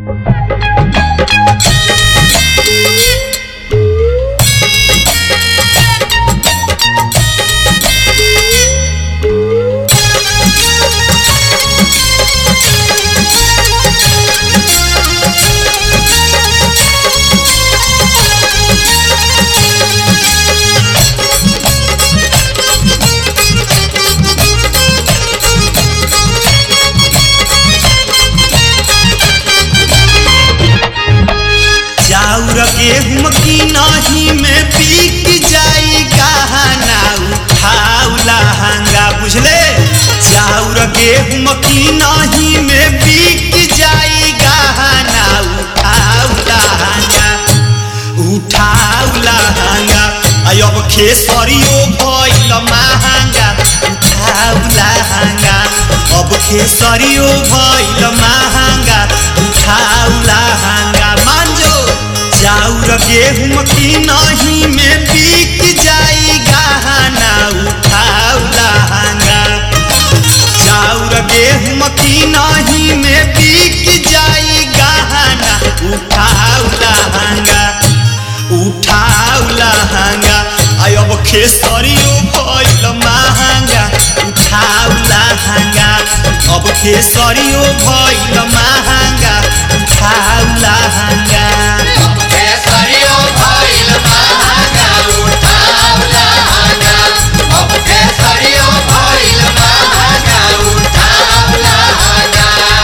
चाउर गेहूं की नहीं में बिक जाई गहना उठाऊ लहंगा बुझले चाउर गेहूं की नहीं में बिक जाई गहना उठाऊ लहंगा उठाऊ लहंगा आई अब खेसरियो भइल महंगा उठाऊ लहंगा अब खेसरियो भइल महंगा उठाऊ लहंगा मांजो चाउर गेहूं की नहीं में बिक जाई गहना उठाऊ लहंगा चाउर गेहूं की नहीं में बिक जाई गहना उठाऊ लहंगा उठाऊ लहंगा आई अब खेसरियो भइल महंगा उठाऊ लहंगा अब खेसरियो भइल महंगा उठाऊ लहंगा केसरियो भइल महंगा उठाउ लहंगा अब केसरियो भइल महंगा उठाउ लहंगा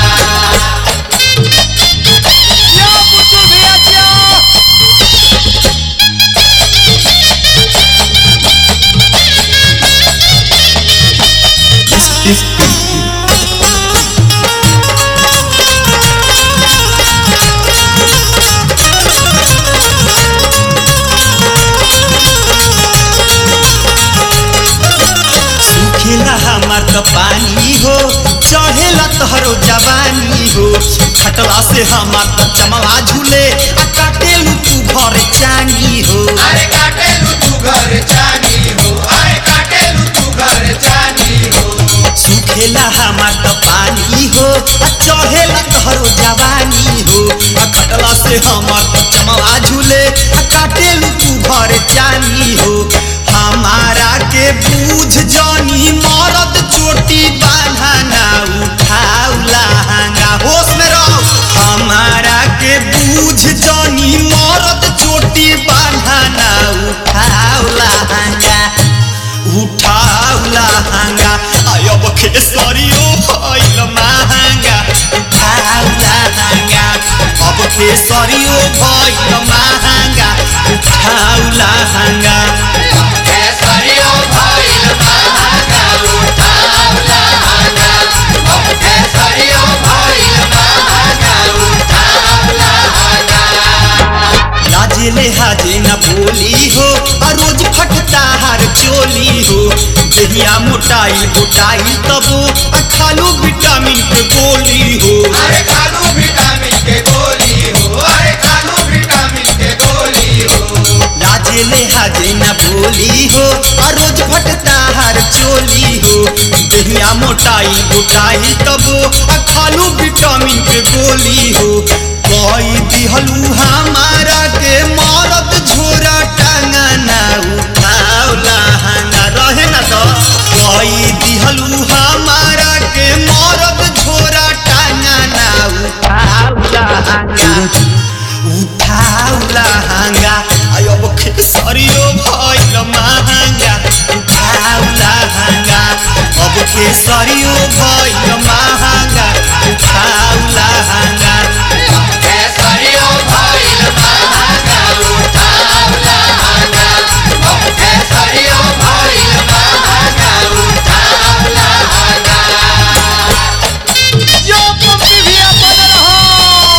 यो पुतु भैया जियो सुखेला हमार त पानी हो चढ़ेला तोहरो जवानी हो खटला से हमार त चमवा झूले आ काटेलू तू भर चानी हो अरे काटेलु तू घर जानी हो अरे काटेलु तू घर जानी हो सुखेला हमार त पानी हो आ चढ़ेला तोहरो जवानी हो आ खटला से हमार त चमवा झूले आ काटेलू तू भर चानी हो हमारा के बूझ जानी मरद चोटी बांधना उठाऊ लहंगा होश में रहो हमारा के बूझ जानी मरद चोटी बांधना उठाऊ लहंगा उठाऊ लहंगा अब खेसरियो भइल महंगा उठाऊ लहंगा अब खेसरियो भइल महंगा उठाऊ लहंगा केसरियो भइल महंगा उठाउ लहंगा अब केसरियो भइल महंगा उठाउ लहंगा लाजे हाजे न बोली हो आ रोज फटता हर चोली हो देहिया मोटाई गोटाई तबो आ खालू विटामिन के गोली हो अरे खालू विटामिन के गोली हो अरे खालू विटामिन के गोली हो लाजे ले हाजे न बोली हो आ रोज फटता हर चोली हो देहिया मोटाई गोटाई तबो आ खालू विटामिन के गोली हो कोई दिहलू हमारा के मरद झोरा टांगना उठाओ लहंगा रहे ना तो कोई दिहलू हमारा के मरद झोरा टांगना उठाओ लहंगा उठाऊ लहंगा आयो अब खेसरियो भइल महंगा उठाऊ लहंगा अब खेसरियो भइल महंगा उठाऊ लहंगा केसरियो भइल महंगा उठाउ लहंगा अब केसरियो भइल महंगा उठाउ लहंगा जो पंपी भैया बन रहो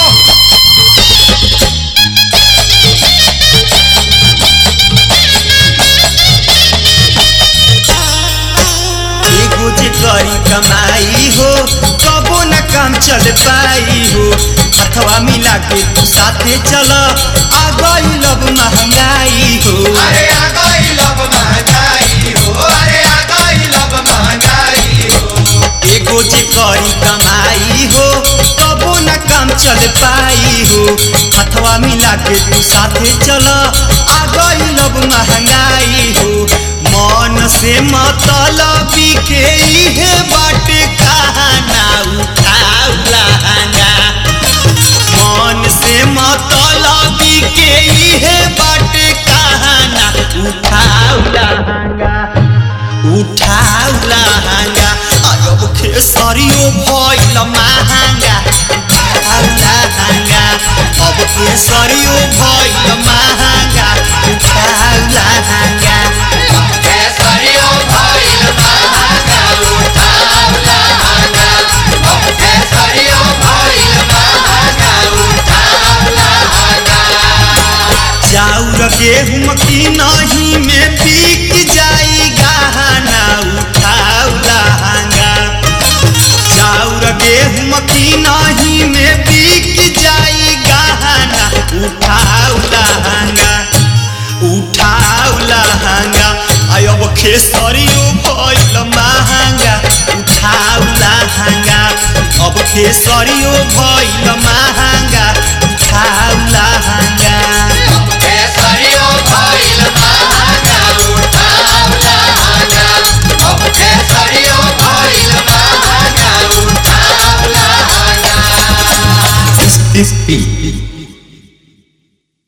एगो जे करी कमाई हो कबो न काम चल पाई हो हथवा मिला के तू साथे चल आ गई लब महंगाई हो अरे आ गई लब महंगाई हो अरे आ गई लब महंगाई हो एगो जे करी कमाई हो कबो न काम चल पाई हो हथवा मिला के तू साथे चल आ गई लब महंगाई हो मन से मतलबी के इहे बाटे कहाना उठाऊ लहंगा मन से मतलबी के इहे बाटे कहाना उठाऊ लहंगा उठाऊ लहंगा अब खेसरियो भइल महंगा उठाऊ लहंगा अब खेसरियो भइल महंगा उठाऊ लहंगा केसरियो भइल महंगा उठाऊ लहंगा अब केसरियो भइल महंगा उठाऊ लहंगा चाउर गेहूं की नहीं में बिक जाई गहना उठाऊ लहंगा चाउर गेहूं की नहीं में बिक जाई गहना उठाऊ लहंगा उठाऊ लहंगा आय अब खेसरियो भइल महंगा उठाऊ लहंगा अब खेसरियो भइल